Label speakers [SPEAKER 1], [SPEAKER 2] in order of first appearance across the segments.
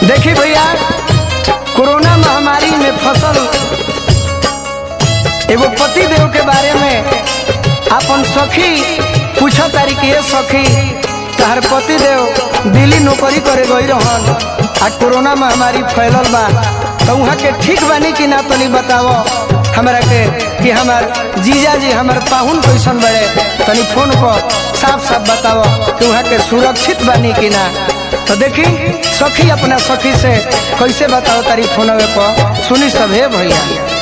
[SPEAKER 1] देखी भैया कोरोना महामारी में फसल एगो पति देव के बारे में अपन सखी पूछो तारी कि ये सखी तहर पति देव दिल्ली नौकरी करे गई रहन आ कोरोना महामारी फैलल बा तो वहाँ के ठीक बानी कि ना तनी बताओ हमरा के कि हमार जीजा जी हमार पाहुन कैसन बड़े तनी फोन पर साफ साफ बताओ कि वहाँ के सुरक्षित बानी कि ना तो देखी सखी अपना सखी से कैसे बताओ तारी फोनवे पर सुनी सब हे भैया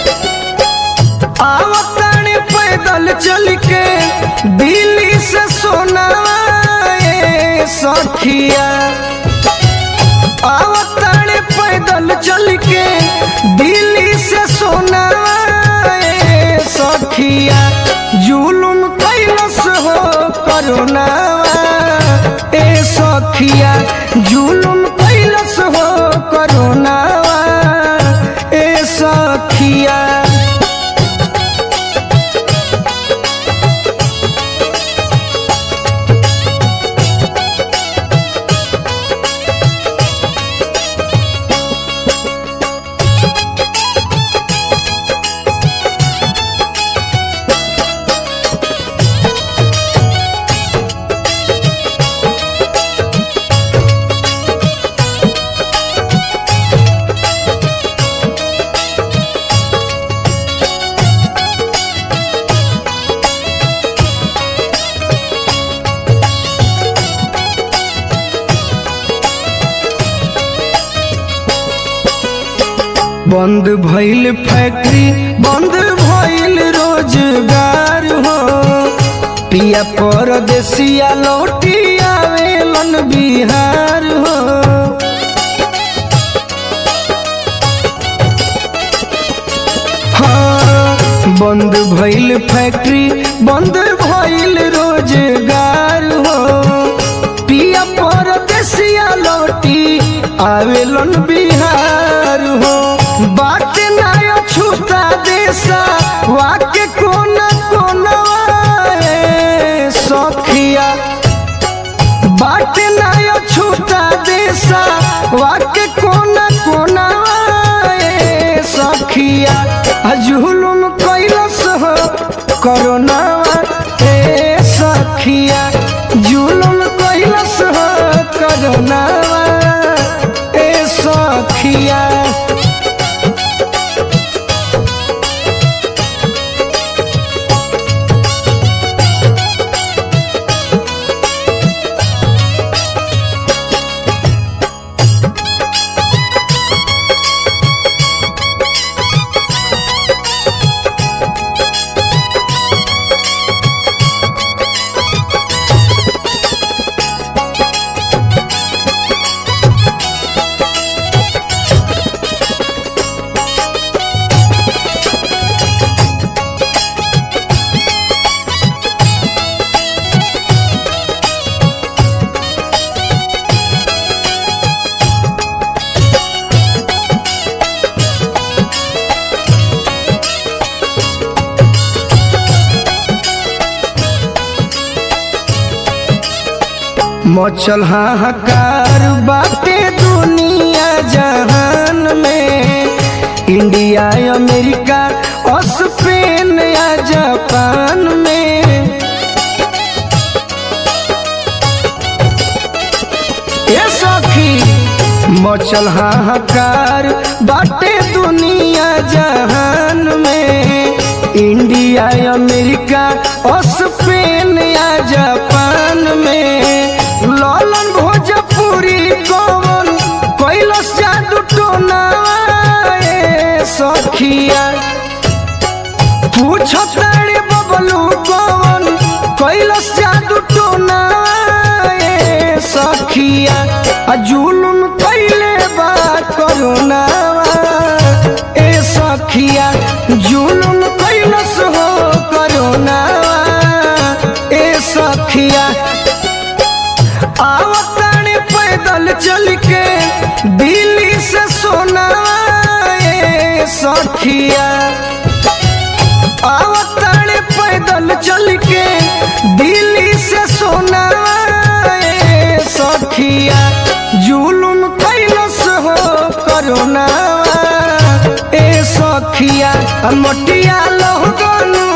[SPEAKER 1] आवतानी पैदल चल के दिल्ली से सोनावा ए सखिया आवतानी पैदल चल के दिल्ली से सोनावा ए सखिया जुलुम कैलस हो करुणावा ए सखिया जुलुम कैलस हो करुणावा ए सखिया बंद भइल फैक्ट्री बंद भइल रोजगार हो पिया परदेसिया लौटी आवेलन बिहार हो हाँ, बंद भइल फैक्ट्री बंद भइल रोजगार हो पिया परदेसिया लौटी आवेलन बिहार हो बात नायो छूता देसा वाके कोना कोना सखिया बात नायो छूता देसा वाके कोना कोना सखिया जुलुम कैलस हो कोरोना ए सखिया जुलुम कैलस हो कोरोना ए सखिया मचल हाहाकार बाटे दुनिया जहान में इंडिया अमेरिका और स्पेन या जापान में ये सखी मचल हाहाकार बाटे दुनिया जहान में इंडिया अमेरिका और स्पेन या जापान में ललन भोजपुरी कौन कैलस जादू टोना ए सखिया पूछो तारे बबलू कौन कैलस जादू टोना ए सखिया आ जुलुम कैले बा करुणा ए सखिया जुलुम कैलस हो करुणा ए सखिया आवतानी पैदल चल के दिल्ली से सोना ए सखिया आवतानी पैदल चल के दिल्ली से सोना ए सखिया जुलुम कैलस हो मोटिया लोगन